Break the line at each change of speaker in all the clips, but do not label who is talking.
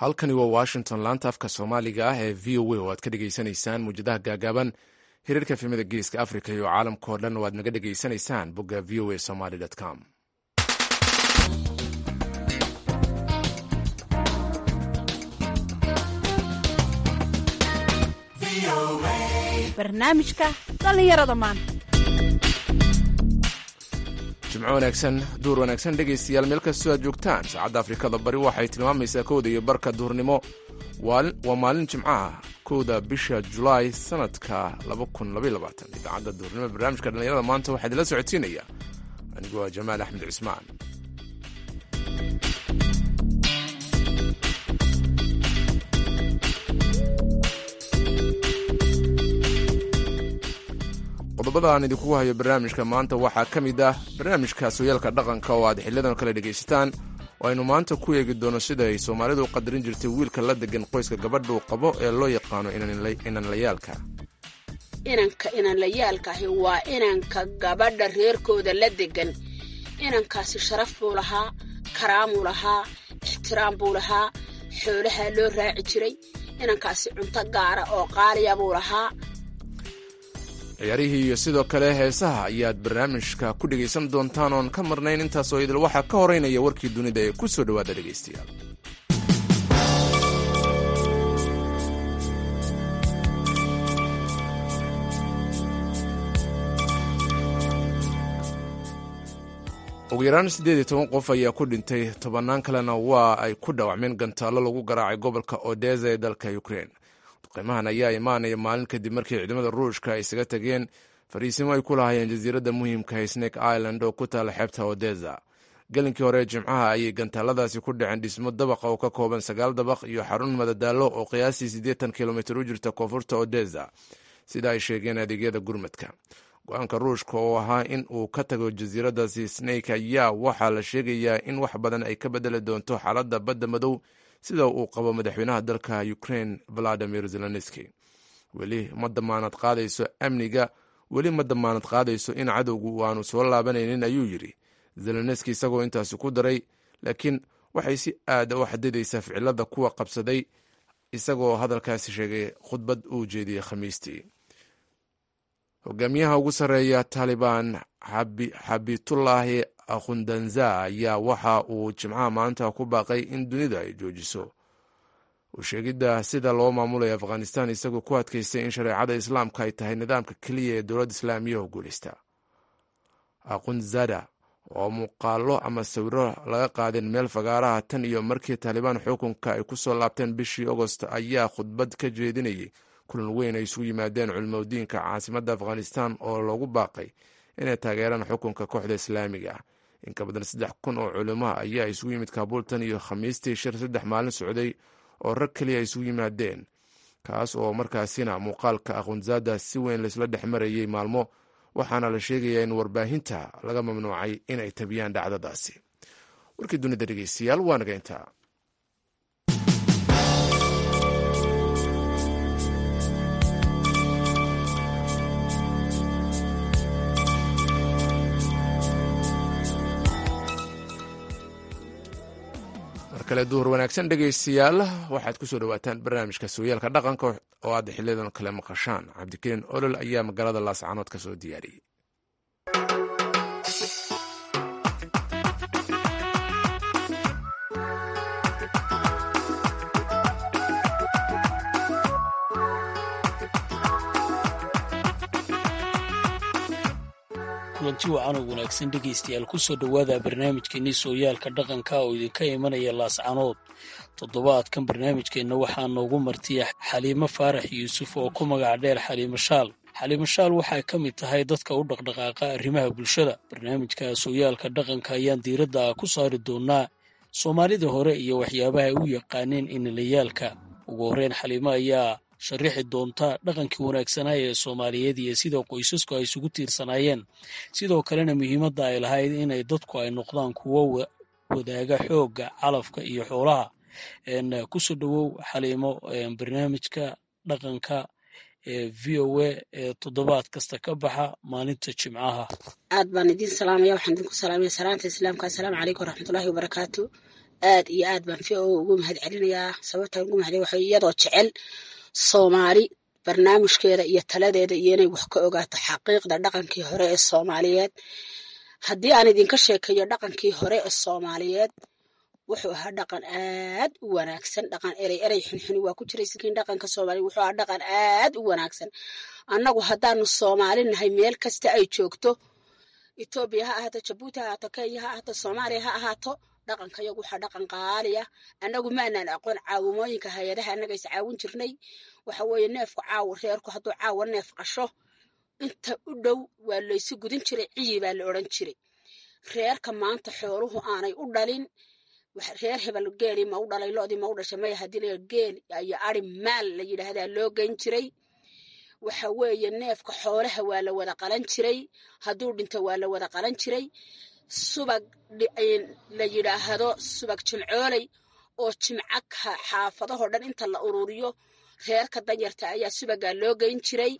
halkani waa washington laanta afka soomaaliga ah ee v o a oo aad ka dhegaysanaysaan muwjadaha gaagaaban hiriirka efemada geeska africa iyo caalamkao dhan oo aad naga dhegaysanaysaan bogga v o a somaly com
barnaamijka dhallinyarada maanta
jimco wanaagsan duur wanaagsan dhegaystayaal meel kastoo aad joogtaan saacadda afrikada bari waxay tilmaamaysaa kowda iyo barka duhurnimo waa maalin jimcaha kowda bisha julaay sanadka idaacadda duhurnimo barnaamijka dhallinyarada maanta waxaa idinla socodsiinaya anigu waa jamaal axmed cismaan qodobada aan idinkugu hayo barnaamijka maanta waxaa ka mid ah barnaamijka sooyaalka dhaqanka oo aad xiliyadan kale dhegaysataan oo aynu maanta ku eegi doono sida ay soomaalidu u qadarin jirtay wiilka la degan qoyska gabadhuu qabo ee loo yaqaano inanlayaalka
inanka inanlayaalkaahi waa inanka gabadha reerkooda la degan inankaasi sharaf buu lahaa karaamuu lahaa ixtiraam buu lahaa xoolahaa loo raaci jiray inankaasi cunto gaara oo qaaliya buu lahaa
ciyaarihii iyo sidoo kale heesaha ayaad barnaamijka ku dhegaysan doontaan oon ka marnayn intaasoo idil waxaa ka horeynaya warkii dunida ee ku soo dhowaada dhegaystayaal ugu yaraan siddeed iyo toban qof ayaa ku dhintay tobannaan kalena waa ay ku dhaawacmeen gantaallo lagu garaacay gobolka odesa ee dalka ukrein qiimahan ayaa imaanaya maalin kadib markii ciidamada ruushka ay isaga tageen fariisimo ay ku lahaayeen jasiiradda muhiimka ee snake island oo ku taala xeebta odesa gelinkii hore jimcaha ayay gantaaladaasi ku dhaceen dhismo dabaqa oo ka kooban sagaal dabaq iyo xarun madadaalo oo qiyaastii siddeetan kilomitir u jirta koonfurta odesa sida ay sheegeen adeegyada gurmadka go-aanka ruushka oo ahaa in uu ka tago jasiiradaasi snake ayaa waxaa la sheegayaa in wax badan ay ka bedeli doonto xaaladda badda madow sida uu qabo madaxweynaha dalka ukrain valadimir zelenski weli ma damaanad qaadayso amniga weli ma damaanad qaadayso in cadowgu aanu soo laabanaynin ayuu yidhi zelenski isagoo intaasi ku daray laakiin waxay si aada u xadidaysaa ficilada kuwa qabsaday isagoo hadalkaasi sheegay khudbad uu jeediyey khamiistii hogaamiyaha ugu sarreeya taalibaan xabitullaahi akhundanza ayaa waxa uu jimcaha maanta ku baaqay in dunida ay joojiso usheegidda sida loo maamulayo afghanistan isagoo ku adkaystay in shareecada islaamka ay tahay nidaamka keliya ee dowladda islaamiyahu guulaysta akhunzada oo muuqaalo ama sawiro laga qaadeen meel fagaaraha tan iyo markii taalibaan xukunka ay ku soo laabteen bishii agost ayaa khudbad ka jeedinayay kulan weyn ay isugu yimaadeen culimadiinka caasimadda afghanistan oo loogu baaqay inay taageeraan xukunka kooxda islaamiga ah in ka badan saddex kun oo culimaha ayaa isugu yimid kaabuul tan iyo khamiistii shir saddex maalin socday oo rag keliya ay isugu yimaadeen kaas oo markaasina muuqaalka akhunzada si weyn laysla dhex marayay maalmo waxaana la sheegayaa in warbaahinta laga mamnuucay inay tabiyaan dhacdadaasi warkii dunida dhegeystayaal waa naga intaa kale duhur wanaagsan dhegaystayaal waxaad ku soo dhawaataan barnaamijka sooyaalka dhaqanka oo aad xiliyadan kale maqashaan cabdikariin olol ayaa magaalada laascanood ka soo diyaariyey
kulanti wacan oo wanaagsan dhegaystayaal ku soo dhowaada barnaamijkeennii sooyaalka dhaqanka oo idinka imanaya laascanood toddobaadkan barnaamijkeenna waxaa noogu martiya xaliimo faarax yuusuf oo ku magac dheer xaliimo shaal xaliimo shaal waxay ka mid tahay dadka u dhaqdhaqaaqa arrimaha bulshada barnaamijka sooyaalka dhaqanka ayaan diiradda ku saari doonaa soomaalida hore iyo waxyaabaha ay u yaqaaneen inalayaalka ugu horreyn xaliimo ayaa sharixi doonta dhaqankii wanaagsanaa ee soomaaliyeed iyo sida qoysasku ay isugu tiirsanaayeen sidoo kalena muhiimadda ay lahayd inay dadku ay noqdaan kuwo wadaaga xoogga calafka iyo xoolaha kusoo dhowow xaliimo barnaamijka dhaqanka ee v o a ee toddobaad kasta ka baxa maalinta jimcaha
aad baan idiin salaamaya waxaan idinku salaamaya salaanta islaamka assalaamu calaykum waraxmatullaahi wabarakaatu aad iyo aad baan v o ugu mahad celinayaa sababtaan ugu mahad waxa iyadoo jecel soomaali barnaamijkeeda iyo taladeeda iyo inay wax ka ogaato xaqiiqda dhaqankii hore ee soomaaliyeed haddii aan idinka sheekeeyo dhaqankii hore ee soomaaliyeed wuxuu ahaa dhaqan aad u wanaagsan dhaqan erey erey xunxuni waa ku jiray sikiin dhaqanka soomaaliya wuxuu ahaa dhaqan aad u wanaagsan annagu haddaanu soomaali nahay meel kasta ay joogto etoobiya ha ahaato jabuuti ha ahaato kenya ha ahaato soomaaliya ha ahaato dhaqanka yagu waxaa dhaqan qaaliya annagu maanaan aqoon caawimooyinka hay-adaha annaga is caawin jirnay waxa weeye neefku caawa reerku hadduu caawa neef qasho inta u dhow waa laysu gudin jiray ciyi baa la odhan jiray reerka maanta xooluhu aanay u dhalin reer hebel geeli ma u dhalay loodii ma u dhashay maya haddii la geel iyo ari maal la yidhaahdaa loo geyn jiray waxa weeye neefka xoolaha waa la wada qalan jiray hadduu dhinto waa la wada qalan jiray subag la yidhaahdo subag jimcooley oo jimco xaafadahoo dhan inta la ururiyo reerka danyarta ayaa subagaa loo geyn jiray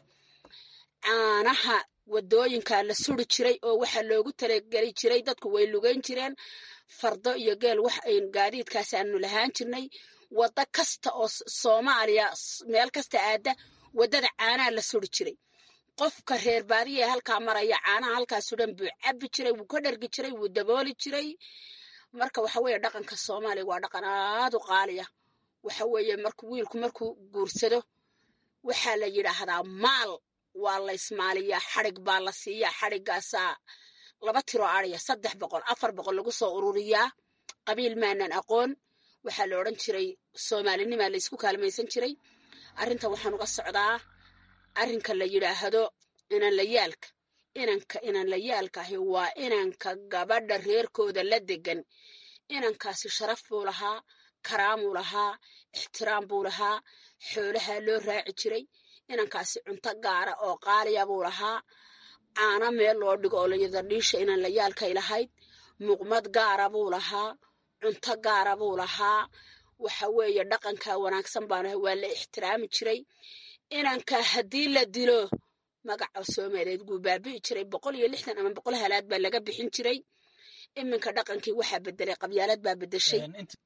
caanaha wadooyinkaa la suri jiray oo waxaa loogu talageli jiray dadku way lugeyn jireen fardo iyo geel wax ayn gaadiidkaas aanu lahaan jirnay waddo kasta oo soomaaliya meel kasta aada waddada caanaha la suri jiray qofka reer baadiya ee halkaa maraya caanaha halkaasu dhan buu cabbi jiray wuu ka dhargi jiray wuu dabooli jiray marka waxa weeye dhaqanka soomaaliya waa dhaqan aad u qaaliya waxa weeye marku wiilku markuu guursado waxaa la yidhaahdaa maal waa la ismaaliyaa xadhig baa la siiyaa xadhiggaasaa laba tiro adhiya saddex boqol afar boqol lagu soo ururiyaa qabiil maanan aqoon waxaa la odhan jiray soomaalinimaa laysku kaalmaysan jiray arrinta waxaan uga socdaa arrinka la yidhaahdo inanlayaalka inanka inanlayaalka ahi waa inanka gabadha reerkooda la degan inankaasi sharaf buu lahaa karaamuu lahaa ixtiraam buu lahaa xoolahaa loo raaci jiray inankaasi cunto gaara oo qaaliya buu lahaa caano meel loo dhigo oo layada dhiisha inanlayaalkay lahayd muqmad gaara buu lahaa cunto gaara buu lahaa waxa weeye dhaqanka wanaagsan baanahay waa la ixtiraami jiray inanka haddii la dilo magaca soomaaliyeed guu baabi'i jiray boqol iyo lixdan ama boqol halaad baa laga bixin jiray iminka dhaqankii waxaa bedelay qabyaalad baa bedeshay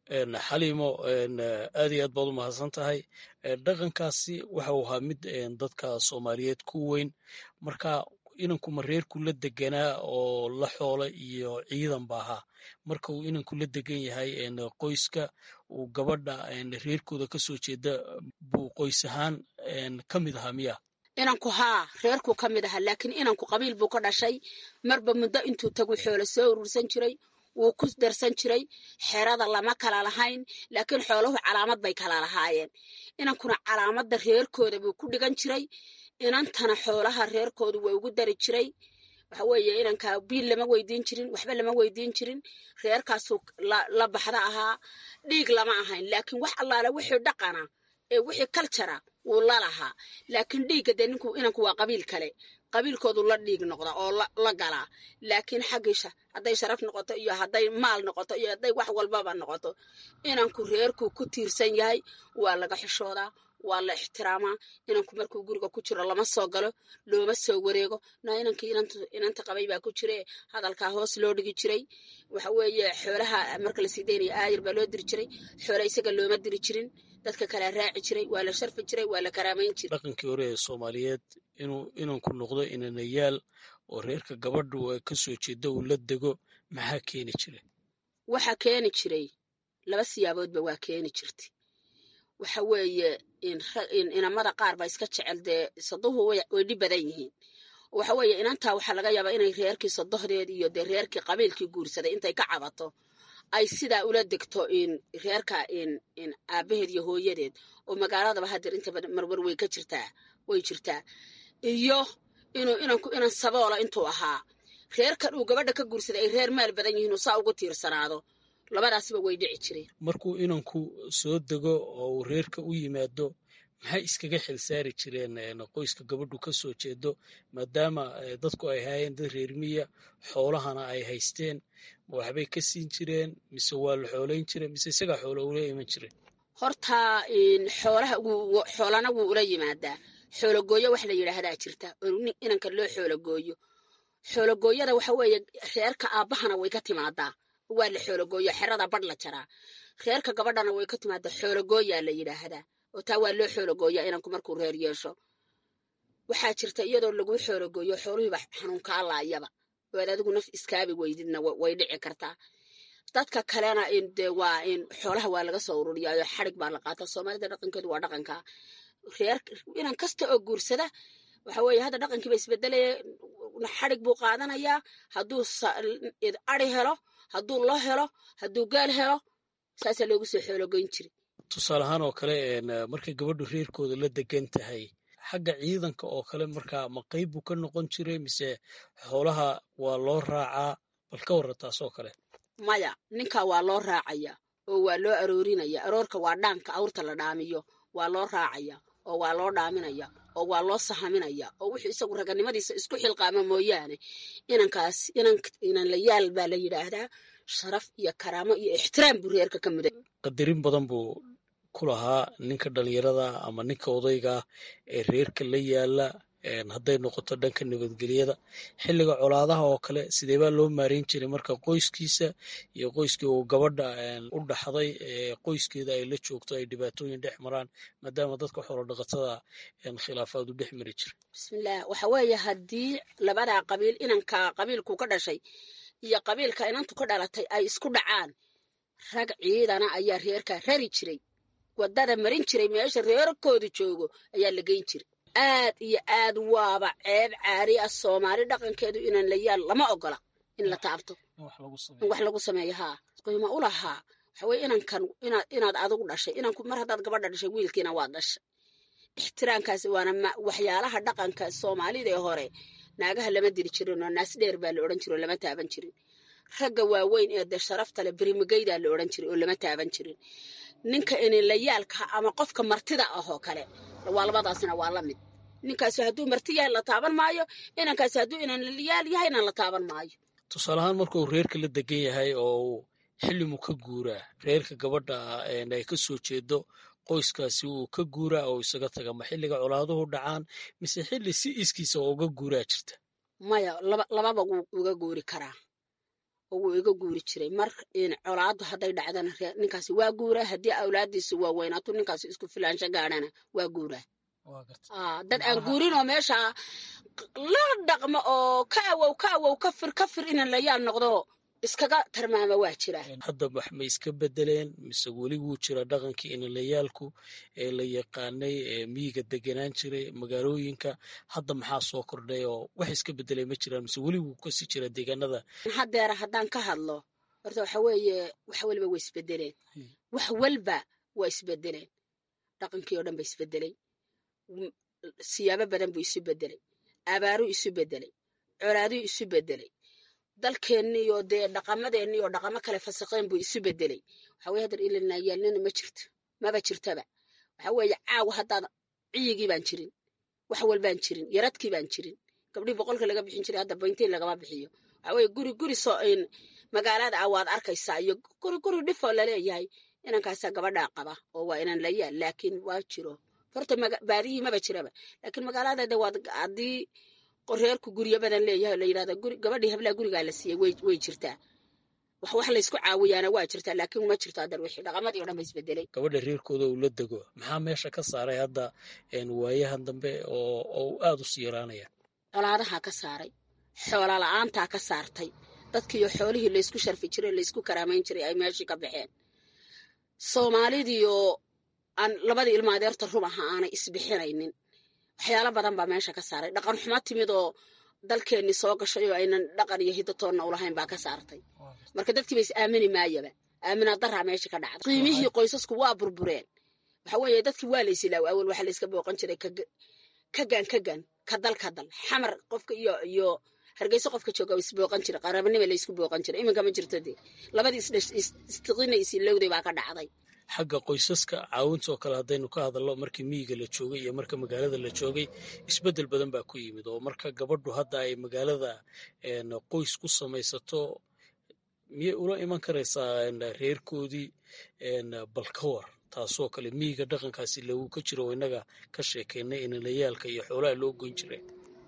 xaliimo aad iyo aad baad u mahadsan tahay dhaqankaasi waxau ahaa mid dadka soomaaliyeed ku weyn marka inanku ma reerku la deganaa oo la xoola iyo ciidan ba ahaa marka uu inanku la degan yahay qoyska uu gabadha reerkooda ka soo jeeda buu qoys ahaan ka mid ahaa miya
inanku haa reerkuu ka mid ahaa laakiin inanku qabiil buu ka dhashay marba muddo intuu tagu xoolo soo urursan jiray wuu ku darsan jiray xerada lama kala lahayn laakiin xooluhu calaamad bay kala lahaayeen inankuna calaamadda reerkooda buu ku dhigan jiray inantana xoolaha reerkoodu waa ugu dari jiray waxa weeye inanka biil lama weydiin jirin waxba lama weydiin jirin reerkaasuu la baxda ahaa dhiig lama ahayn laakiin wax allaale wixii dhaqana ee wixii kaljara wuu la lahaa laakiin dhiigga dee ninku inanku waa qabiil kale qabiilkoodu la dhiig noqda oo la galaa laakiin xaggiisha hadday sharaf noqoto iyo hadday maal noqoto iyo hadday wax walbaba noqoto inanku reerku ku tiirsan yahay waa laga xishoodaa waa la ixtiraamaa inanku markuu guriga ku jiro lama soo galo looma soo wareego na inankii inanta qabay baa ku jire hadalkaa hoos loo dhigi jiray waxa weeye xoolaha marka lasii daynaya aayir baa loo diri jiray xoola isaga looma diri jirin dadka kala raaci jiray waa la sharfi jiray waa la karaamayn jiray
dhaqankii hore ee soomaaliyeed inuu inanku noqdo inanayaal oo reerka gabadhu ka soo jeeda uu la dego maxaa keeni jiray
waxaa keeni jiray laba siyaaboodba waa keeni jirtay waxa weeye inamada qaar ba iska jecel dee saduhu way dhib badan yihiin waxa weeye inantaa waxaa laga yaabaa inay reerkii sadohdeed iyo dee reerkii qabiilkii guursaday intay ka cabato ay sidaa ula degto reerka aabaheed iyo hooyadeed oo magaaladaba hadeer inta marwar way ka jirtaa way jirtaa iyo inuu inanku inan saboola intuu ahaa reerkan uu gabadha ka guursaday ay reer maal badan yihiin uu saa ugu tiirsanaado labadaasba way dhici jireen
markuu inanku soo dego oo uu reerka u yimaado maxay iskaga xilsaari jireen qoyska gabadhu ka soo jeedo maadaama dadku ay hayeen dad reermiya xoolahana ay haysteen ma waxbay ka siin jireen mise waa la xoolayn jireen mise isagaa xoolo ula iman jireen
horta xoolaha xoolana wuu ula yimaadaa xoologooyo wax la yidhaahdaa jirta oo inanka loo xoologooyo xoologooyada waxa weeye reerka aabbahana way ka timaadaa waa la xoologooya xerada badh la jaraa reerka gabadhana way ka timaada xoologooyaa la yidhaahdaa oo taa waa loo xoologooyaa inanku markuu reer yeesho waxaa jirta iyadoo laguu xoologooyo xooluhiiba xanuunkaa laayaba oo aad adigu naf iskaabi weydidna way dhici kartaa dadka kalena de waa in xoolaha waa laga soo ururiyaayo xarig baa la qaata soomaalida dhaqankeedu waa dhaqanka reer inan kasta oo guursada waxa weeye hadda dhaqankiiba isbedelaya xarig buu qaadanayaa hadduu ari helo hadduu lo helo hadduu gaal helo saasaa loogu soo xoologoyn jiri
tusaale ahaan oo kale markay gabadhu reerkooda la degan tahay xagga ciidanka oo kale markaa ma qayb buu ka noqon jiray mise xoolaha waa loo raacaa bal ka warra taas oo kale
maya ninkaa waa loo raacaya oo waa loo aroorinaya aroorka waa dhaanka awrta la dhaamiyo waa loo raacaya oo waa loo dhaaminaya oo waa loo sahaminaya oo wuxuu isagu raganimadiisa isku xilqaama mooyaane inankaas inan la yaal baa la yidhaahdaa sharaf iyo karaamo iyo ixtiraam buu reerka ka muday
qadarin badan buu ku lahaa ninka dhalinyarada ama ninka odayga ee reerka la yaala hadday noqoto dhanka nabadgelyada xilliga colaadaha oo kale sidee baa loo maareyn jiray marka qoyskiisa iyo qoyskii uu gabadha u dhaxday qoyskeeda ay la joogto ay dhibaatooyin dhex maraan maadaama dadka xoolo dhaqatada khilaafaad u dhex mari jiray
bismillaah waxa weeye haddii labadaa qabiil inanka qabiilku ka dhashay iyo qabiilka inantu ka dhalatay ay isku dhacaan rag ciidana ayaa reerka rari jiray wadada marin jiray meesha reerkoodu joogo ayaa la geyn jiray aad iyo aad waaba ceeb caari ah soomaali dhaqankeedu inaan la yaal lama ogola in la taabto in wax lagu sameeyo haa qiimo u lahaa waxa weye inankan inaad adigu dhashay inanku mar haddaad gabadha dhashay wiilkiina waad dhashay ixtiraamkaasi waana waxyaalaha dhaqanka soomaalida ee hore naagaha lama diri jirin oo naas dheer baa la odhan jiri oo lama taaban jirin ragga waaweyn ee de sharafta le berimageydaa la odhan jiray oo lama taaban jirin ninka inilayaalka ama qofka martida ah oo kale waa labadaasina waa la mid ninkaasi hadduu marti yahay la taaban maayo inankaasi hadduu inanlayaal yahayna la taaban maayo
tusaale ahaan markuu reerka la degan yahay oo uu xillimu ka guuraa reerka gabadha ay ka soo jeedo qoyskaasi uu ka guuraa oo isaga taga ma xilliga colaaduhu dhacaan mise xilli si iskiisa oo uga guuraa jirta
maya lababa wuu uga guuri karaa oo wuu iga guuri jiray mar colaadu hadday dhacdana ninkaasi waa guuraa haddii awlaadiisu waa weynaato ninkaasi isku filaansho gaadhana waa guuraa dad aan guurin oo meesha la dhaqmo oo ka awow ka awow ka fir ka fir inan layaal noqdo iskaga tarmaama waa jira
hadda wax ma iska bedeleen mise weli wuu jira dhaqankii inalayaalku ee la yaqaanay ee miyiga deganaan jiray magaalooyinka hadda maxaa soo kordhay oo wax iska bedelay ma jiraan mise weli wuu kasii jira deegaanada
haddeera haddaan ka hadlo horta waxa weeye wax waliba way isbedeleen wax walba waa isbedeleen dhaqankii oo dhan ba isbedelay siyaabo badan buu isu bedelay abaaruu isu bedelay colaaduu isu bedelay dalkeenniyo dee dhaqamadeeniyo dhaqamo kale fasaqeen buu isu bedelay waxa weye haddar ilanayaalnina ma jirto maba jirtaba waxa weeye caawa haddaad ciyigii baan jirin wax walbaan jirin yaradkii baan jirin gabdhii boqolka laga bixin jiray hadda bayntiin lagama bixiyo waxa weye guri guri soo in magaalada ah waad arkaysaa iyo guri guri dhifoo laleeyahay inankaasaa gabadhaa qaba oo waa inan la yaal laakiin waa jiro horta baadihii maba jiraba laakiin magaalada waad haddii reerku guryo badan leeyahay la yidhahda gabadhii hablaa gurigaa la siiyey way jirtaa wax wax laysku caawiyaana waa jirtaa laakiin ma jirto haddar wixii dhaqamadii o dhan ba isbedelay
gabadha reerkooda uu la dego maxaa meesha ka saaray hadda waayahan dambe oo uu aada u sii yaraanaya
colaadaha ka saaray xoola la-aantaa ka saartay dadkiiyo xoolihii laysku sharfi jiray laysku karaamayn jiray ay meeshii ka baxeen soomaalidiioo aan labadii ilma adeerta rub aha aanay isbixinaynin waxyaalo badan baa meesha ka saaray dhaqan xumo timid oo dalkeenni soo gashay oo aynan dhaqan iyo hidatoonna ulahayn baa ka saartay marka dadkiiba is aamini maayaba aamina daraa meesha ka dhacda qiimihii qoysasku waa burbureen waxa weeye dadkii waa laysilaaw awal waxaa layska booqan jiray kagan kagan ka dal ka dal xamar qofka iyo iyo hargeyso qofka jooga isbooqan jiray qarabanima laysku booqan jiray iminka ma jirto dee labadii istiqina isilowday baa ka dhacday
xagga qoysaska caawinta oo kale haddaynu ka hadallo markii miyiga la joogay iyo marka magaalada la joogay isbeddel badan baa ku yimid oo marka gabadhu hadda ay magaalada qoys ku samaysato miyay ula iman karaysaa reerkoodii bal ka war taasoo kale miyiga dhaqankaasi lagu ka jiro innaga ka sheekaynay inalayaalka iyo xoolaha loo goyn jiray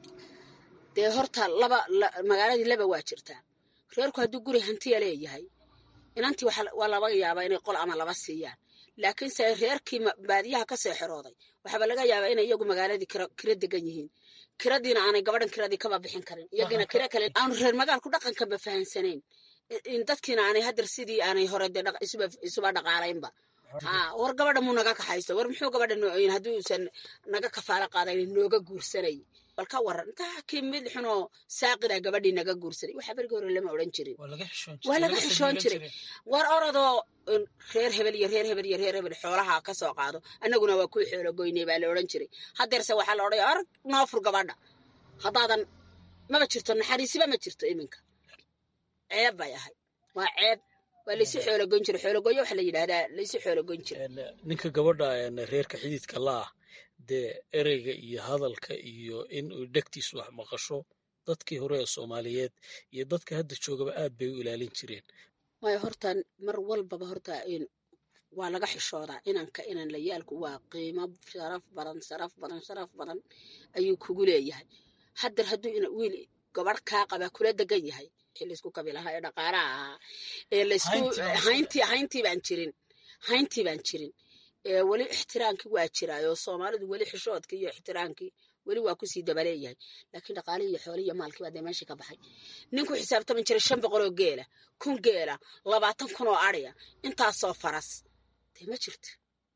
dee horta laba magaaladii laba waa jirtaa reerku hadduu guri hantiya leeyahay inantii waa laga yaabaa inay qol ama laba siiyaan laakiinse reerkii baadiyaha kasoo xerooday waxaaba laga yaabaa inay iyagu magaaladii kira degan yihiin kiradiina aanay gabadhan kiradii kaba bixin karin iyagiina kira kale aanu reer magaalku dhaqankaba fahansanayn dadkiina aanay hadeer sidii aanay hore de isuba dhaqaalaynba ha war gabadha muu naga kaxaysto war muxuu gabadha nooyin haddii uusan naga kafaalo qaadayn nooga guursanay bal ka waran intaa kii mid xunoo saaqida gabadhii naga guursanay waxa berigi hore lama odhan jirin waa laga xishoon jiray war orodoo reer hebel iyo reer hebel iyo reer hebel xoolaha ka soo qaado annaguna waa kuwii xoolo goynay baa la odhan jiray hadeerse waxaa la odhaya arag noo fur gabadha haddaadan maba jirto naxariisiba ma jirto iminka ceeb bay ahay waa ceeb waa laysu xoologoyn jira xoologoyo waxa la yidhahdaa laysu xoologoyn jira
ninka gabadha reerka xididka la ah dee ereyga iyo hadalka iyo in uu dhegtiisu wax maqasho dadkii hore ee soomaaliyeed iyo dadka hadda joogaba aad bay u ilaalin jireen
waayo horta mar walbaba horta waa laga xishoodaa inanka inan layaalku waa qiimo sharaf badan sharaf badan sharaf badan ayuu kugu leeyahay hadeer hadduu wiil gabadh kaa qabaa kula degan yahay laysku kabilahaa ee dhaqaalaha ahaa ee laysku hayntii hayntii baan jirin hayntii baan jirin ee weli ixtiraamkii waa jiraayo soomaalidu weli xishoodkii iyo ixtiraamkii weli waa kusii dabaleeyahay laakiin dhaqaalihii iyo xoolihii iyo maalkii baa dee meeshii ka baxay ninku xisaabtaman jiray shan boqol oo geela kun geela labaatan kun oo adhiya intaasoo faras dee ma jirto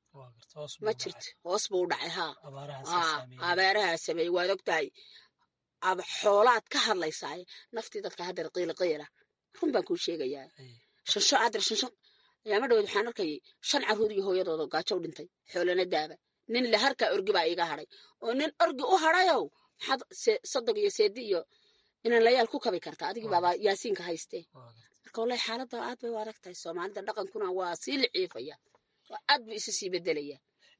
ma jirto hoos buu u dhacay haa abaarahaa sameeyey waad ogtahay xoolaad ka hadlaysaaye naftii dadka hadeer qiila qiila run baan kuu sheegayaa shansho adeer shansho ayaama dhaweed waxaan arkayay shan carruur iyo hooyadooda gaajo u dhintay xoolana daaba nin le harkaa orgi baa iiga hadhay oo nin orgi u hadhayow maxaad sodog iyo seedi iyo inaan layaal ku kabi kartaa adigii baaba yaasiinka haystee marka wallahi xaaladda aad bay u adag tahay soomaalida dhaqankuna waa sii liciifaya waa aad buu isu sii bedelaya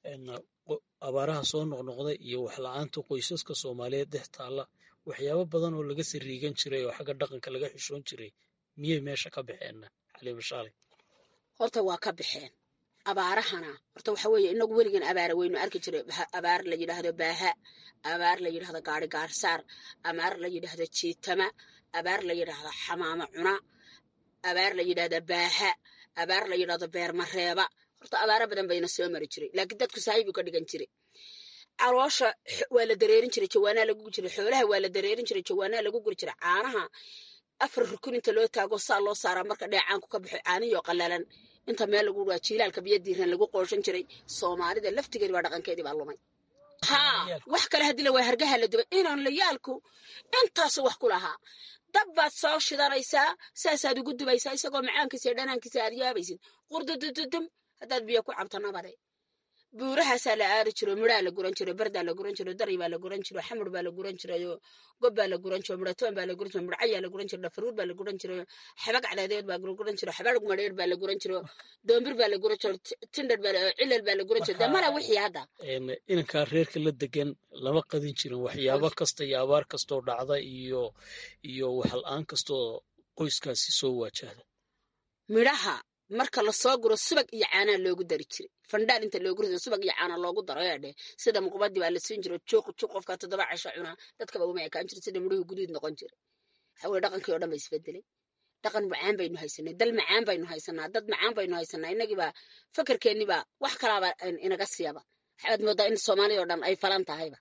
abaaraha soo noqnoqda iyo waxla-aanta qoysaska soomaaliyeed dhex taalla waxyaabo badan oo laga sariigan jiray oo xagga dhaqanka laga xishoon jiray miyay meesha ka baxeenna xaliima shaalay
horta waa ka baxeen abaarahana horta waxa weeye inagu weligan abaara weynu arki jiray abaar la yidhaahdo baaha abaar la yidhahdo gaari gaarsaar abaar la yidhaahdo jiitama abaar la yidhaahdo xamaamo cuna abaar la yidhahdo baaha abaar la yidhahdo beermareeba horta abaaro badan bayna soo mari jiray laakiin dadku saahibu ka dhigan jiray caloosha waa la dareerin jiray jawaanaa lagu guri jiray xoolaha waa la dareerin jiray jawaanaa lagu guri jiray caanaha afar rukun inta loo taago saa loo saaraa marka dheecaanku ka baxo caanihio qalalan inta meel lagu waa jiilaalka biyo diiran lagu qooshan jiray soomaalida laftigeedi waa dhaqankeedii baa lumay haa wax kale haddii la waa hargaha la dubay inaan layaalku intaasu wax ku lahaa dab baad soo shidanaysaa saasaad ugu dubaysaa isagoo macaankiisa iyo dhanaankiisa aad yaabaysid qurdudududum haddaad biyo ku cabto nabade buurahaasaa la aari jiro midhaa la guran jiro bardaa la guran jiro dari baa la guran jiro xamur baa la guran jirayo gob baa la guran jiro midhatoon baa la guran jiro midhacayaa la guran jiro dhafaruur baa la guran jiro xabag cadaadeed baa la guran jiro xabadhug madheer baa la guran jiro doombir baa la guran jiro tindhar baa cilal baa la guran jiro dee mala wixii hadda
inankaa reerka la degan lama qadin jirin waxyaabo kasta iyo abaar kastoo dhacda iyo iyo waxla-aan kastoo qoyskaasi soo waajahda
midhaha marka lasoo guro subag iyo caanaa loogu dari jiray fandhaal inta loogu rido subag iyo caana loogu daro eedhe sida muqbadii baa la siin jiro juuq juuq qofka toddoba casho cunaa dadkaba uma ekaan jira sida midhuhu guduud noqon jira waxa weye dhaqankii oo dhan ba isbedelay dhaqan macaan baynu haysanay dal macaan baynu haysanaa dad macaan baynu haysanaa inagiibaa fakarkeenniba wax kalaaba inaga siiyaba waxaad moodaa in soomaaliya oo dhan ay falan tahayba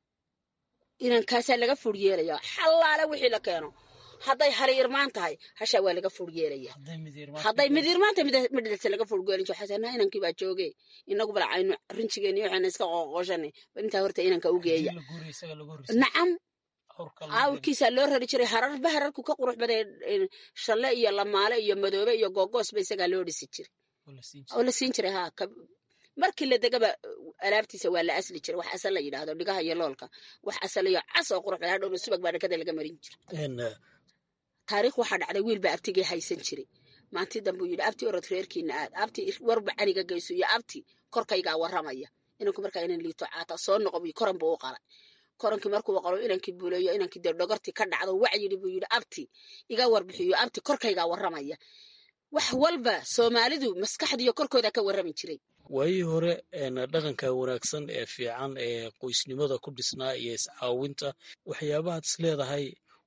inankaasaa laga fur yeelaya xallaale wixii la keeno hadday hali irmaan tahay hashaa waa laga fur yeelaya hadday mid irmaan tahay midhadasa laga fur geelin waxaa naa inankii baa jooge inagu bal aynu rinjigeeni waxayna iska qoqoshani bal intaa horta inanka u geeya nacam awrkiisaa loo rari jiray hararba hararku ka qurux baday shalle iyo lamaale iyo madoobe iyo googoosba isagaa loo dhisi jiray oo la siin jiray ha markii la degaba alaabtiisa waa la asli jiray wax asal la yidhaahdo dhigaha iyo loolka wax asal iyo cas oo qurux badan hadhowna subag baa dhakada laga marin jiray taariikh waxaa dhacday wiil baa abtigii haysan jiray maantii dambe uu yidhi abti orod reerkiina aad abti warba caniga geyso iyo abti korkaygaa warramaya inanku markaa inan liito caata soo noqo buy koran buu u qalay korankii markuu qalo inankii buuleeyo inankii dee dhogortii ka dhacdo wacyidhi buu yidhi abti iga warbixiyo abti korkaygaa warramaya wax walba soomaalidu maskaxdiiyo korkooda ka warrami jiray
waayii hore dhaqanka wanaagsan ee fiican ee qoysnimada ku dhisnaa iyo iscaawinta waxyaabahaad is leedahay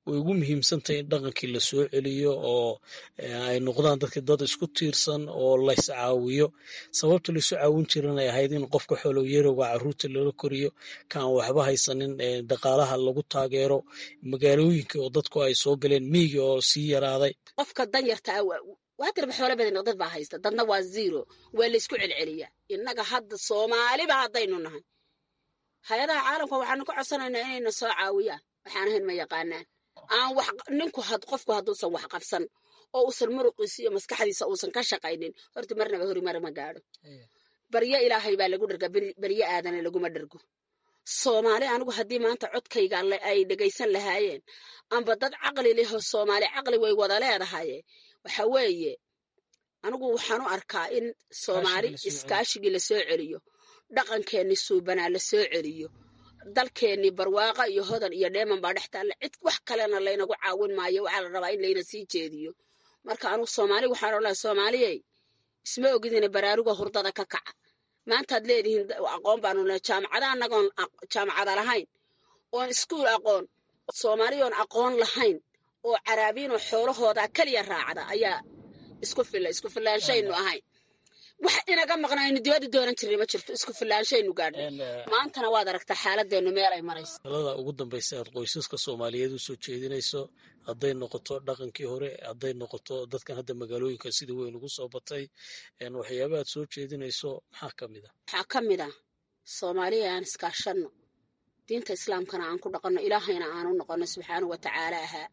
way ugu muhiimsantahay in dhaqankii la soo celiyo oo ay noqdaan dadka dad isku tiirsan oo lays caawiyo sababta laysu caawin jiran ay ahayd in qofka xoolow yarowga caruurta lala koriyo kaan waxba haysanin dhaqaalaha lagu taageero magaalooyinka oo dadku ay soo galeen miyiga oo sii yaraaday
qofka danyarta ah waa dirba xoolo badan dad baa haysta dadna waa zero waa laysku celceliyaa innaga hadda soomaaliba haddaynu nahay hay-adaha caalamka waxaanu ka codsanaynaa inayna soo caawiyaan waxaan ahayn ma yaqaanaan aan wax ninku qofku hadduusan wax qabsan oo uusan muruqiisa iyo maskaxdiisa uusan ka shaqaynin horta marnaba horimar ma gaadho baryo ilaahay baa lagu dharga baryo aadana laguma dhargo soomaali anigu haddii maanta codkayga ay dhegaysan lahaayeen amba dad caqli leho soomaali caqli way wada leedahaye waxa weeye anigu waxaan u arkaa in soomaali iskaashigii lasoo celiyo dhaqankeenni suubanaa la soo celiyo dalkeennii barwaaqa iyo hodan iyo dheeman baa dhex taalla cid wax kalena laynagu caawin maayo waxaa la rabaa in layna sii jeediyo marka anugu soomaali waxaan odhanaa soomaaliyey isma ogidina baraaruga hurdada ka kaca maantaad leedihiin aqoon baanu le jaamacada annagoon jaamacada lahayn oon iskuul aqoon soomaaliyoon aqoon lahayn oo caraabiinoo xoolahooda keliya raacda ayaa isku filla isku fillaanshaynu ahayn wax inaga maqnaaynu dibadda doonan jirnay ma jirto isku fillaanshaynu gaadhnay maantana waad aragtaa xaaladeennu meel ay marayso
talada ugu dambaysa aad qoysaska soomaaliyeed u soo jeedinayso hadday noqoto dhaqankii hore hadday noqoto dadkan hadda magaalooyinka sida weyn ugu soo batay waxyaaba aad soo jeedinayso maxaa ka mid a
waxaa ka mid ah soomaaliya aan iskaashanno diinta islaamkana aan ku dhaqanno ilaahayna aanu noqonno subxaanahu wa tacaala ahaa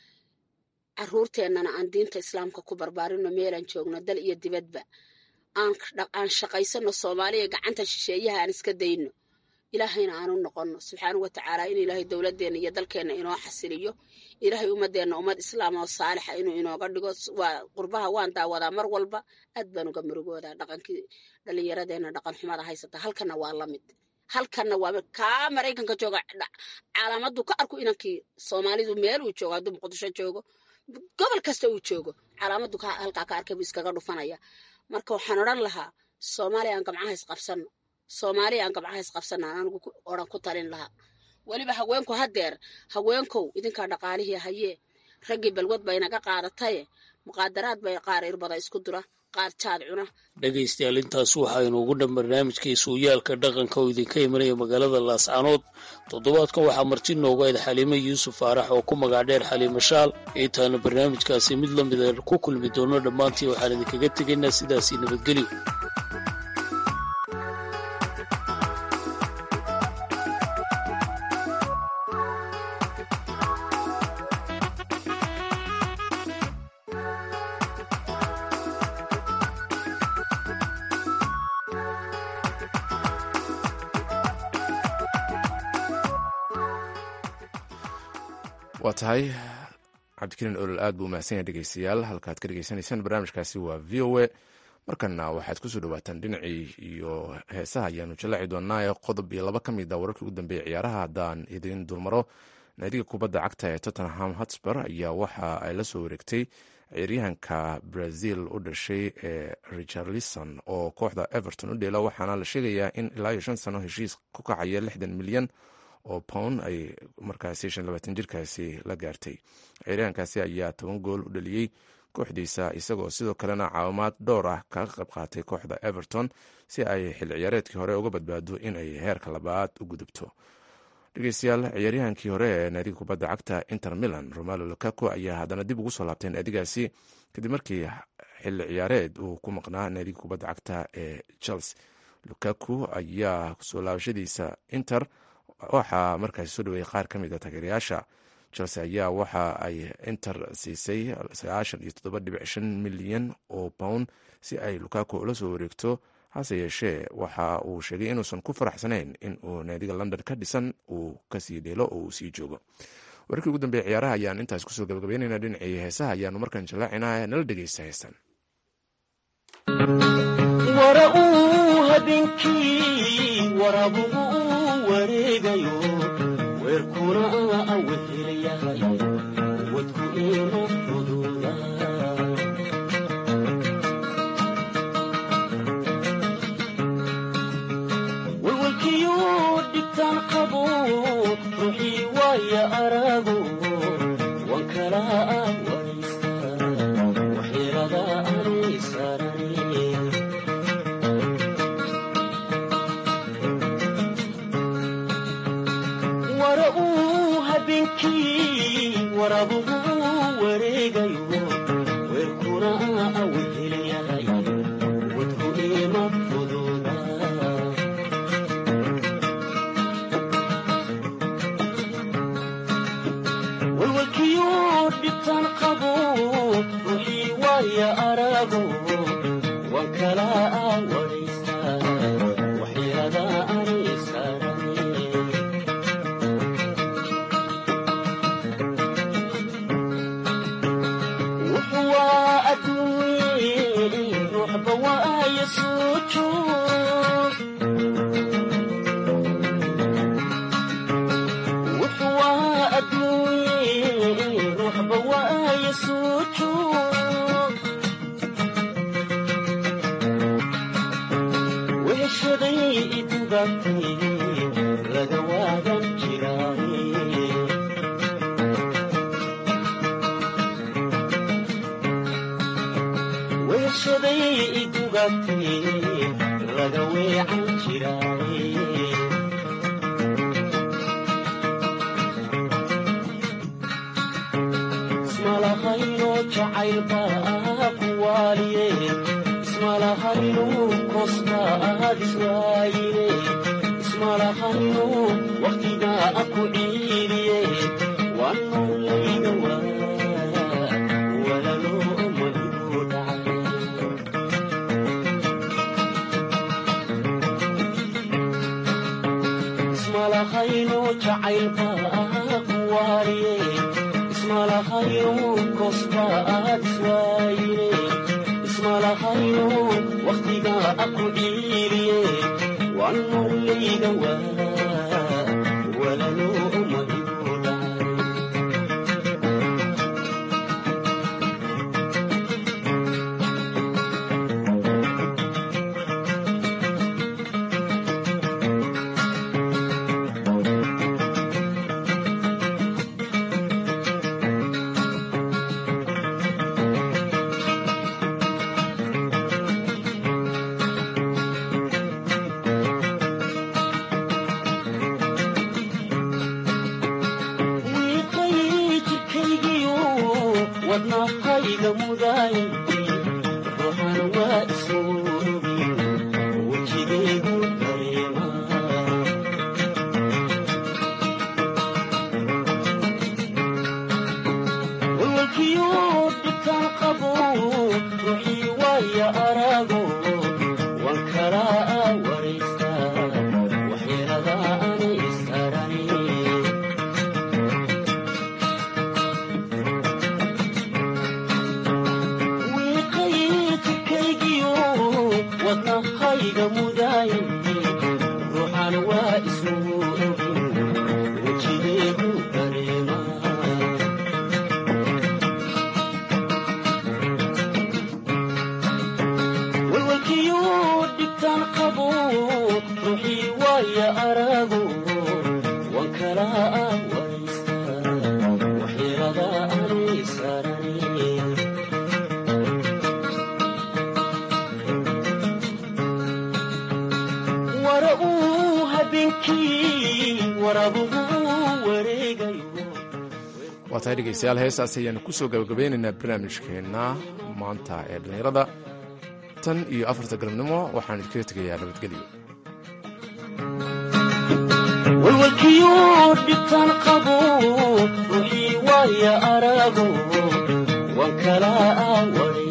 caruurteennana aan diinta islaamka ku barbaarinno meelaan joogno dal iyo dibadba aan shaqaysanno soomaaliya gacanta shisheeyaha aan iska dayno ilaahayna aanu noqonno subxaanahu wa tacaala in ilaahay dowladeenna iyo dalkeenna inoo xasiliyo ilaahay ummadeenna ummad islaam oo saalixa inuu inooga dhigo waa qurbaha waan daawadaa mar walba aad baan uga murugoodaa dhaqankii dhallinyaradeenna dhaqan xumada haysata halkanna waa la mid halkanna waa kaa maraykanka jooga calaamaddu ka arku inankii soomaalidu meel uu joogo hadduu muqdisho joogo gobol kasta uu joogo calaamaddu halkaa ka arkay buu iskaga dhufanaya marka waxaan odhan lahaa soomaaliya aan gamcaha isqabsanno soomaaliya aan gamcaha isqabsanno aan anigu odhan ku talin lahaa weliba haweenku haddeer haweenkow idinkaa dhaqaalihii hayee raggii balwad bay naga qaadataye muqaadaraad bay qaar irbada isku dura qaar jaad cuna
dhegaystayaal intaas waxaynu ugu dhan barnaamijkii suuyaalka dhaqanka oo idinka imanaya magaalada laascanood toddobaadkan waxaa marti noogu ayd xaliime yuusuf faarax oo ku magac dheer xaliime shaal intaanu barnaamijkaasi mid la mida ku kulmi doono dhammaantii waxaan idinkaga tegaynaa sidaasii nabadgelyo
waa tahay cabdikariin olol aad buu mahadsan yahay dhegeystayaal halkaad ka dhegeysanaysaan barnaamijkaasi waa v o a markana waxaad kusoo dhawaataan dhinacii iyo heesaha ayaanu jallaaci doonaa qodob iyo laba ka mid a wararkii ugu dambeeyay ciyaaraha haddaan idiin dulmaro naadiga kubadda cagta ee tottenham hotspur ayaa waxa ay la soo wareegtay ciyaaryahanka brazil u dhashay ee richarlison oo kooxda everton u dheela waxaana la sheegayaa in ilaa iyo shan sano heshiis ku kacaya lixdan milyan oo pound ay markaasi shan labaatan jirkaasi la gaartay ciyaaryahankaasi ayaa toban gool u dhaliyey kooxdiisa isagoo sidoo kalena caawimaad dhowr ah kaga qayb qaatay kooxda everton si ay xil ciyaareedkii hore uga badbaado inay heerka labaad u gudubto dhegeystayaal ciyaaryahankii hore ee naadiga kubadda cagta inter milan romalo lukaku ayaa haddana dib ugu soo laabtay naadigaasi kadib markii xilli ciyaareed uu ku maqnaa naadiga kubadda cagta ee chelsea lukaku ayaa soo laabashadiisa inter waxaa markaasi soo dhaweeyey qaar ka mid a taageerayaasha chelsea ayaa waxa ay inter siisay sagaashan iyo toddoba dhibic shan milyan oo pound si ay lukaku ula soo wareegto hase yeeshee waxa uu sheegay inuusan ku faraxsanayn in uu naadiga london ka dhisan uu kasii dheelo oo uu sii joogo wararkii ugu dambeeya ciyaaraha ayaan intaas kusoo gabagabeynayna dhinacii heesaha ayaanu markaan jallaacinaa nala dhegeysta heestan
weerkuna awehelayahay wadku inu fududa walwalkiyuu dhibtaan qabo ruuxii waaya arago warabuhu wareegayo weerkuna awehelayahay wadku ima fududa walwalkiyo dhibtaan qabo ruuxii waaya arago waan kala awaraysaa waxyaada ani saarane wuxuwaa adduunye ruuxba waaya soo joog wuxuwaa adduunye ruuxba waaya soo joog weheshaday idugatay laga waagan jiraaye weeshaday idugatay laga weecan jiraaye ismalahayno jacaylba ku waaliye ismalahayno kosta aad iswaayine ismalahayno wakhtiga ku ciidiye waan noolayga waa walaloo maligu dhacay ismalahayno jacaylba ku waaliye ismalahayno kosta aad iswaayine ismalahayno wakhtiga ku ciiliye waan noolayga waa walaloo maligu dhacay wiiqay jidkaygiyo wadnahayga mudaayay ruuxan waa isoobi wejigaygu dareema walwalkiyo dhibtaan qabo ruuxii waaya arago waan kala waraystaa waxyeelada ani isarani wiiqaytikaygiyo wadnahayga mudaayay ruuxan waa isugu ogin wejigeegu dareema walwalkiyo dhibtaan qabo ruuxii waaya arago waan kala waraystaa waxyeelada ani sarani wara uu habeenkii warabuhu wareegayo
waa tahay dhegeystayaal heestaas ayaanu kusoo gabagabeynaynaa barnaamijkeenna maanta ee dhallinyarada tan iyo afarta galabnimo waxaan idinkaga tegayaa nabadgelyo
walwalkiyo dhibtaan qabo ruuxii waaya arago waan kala waray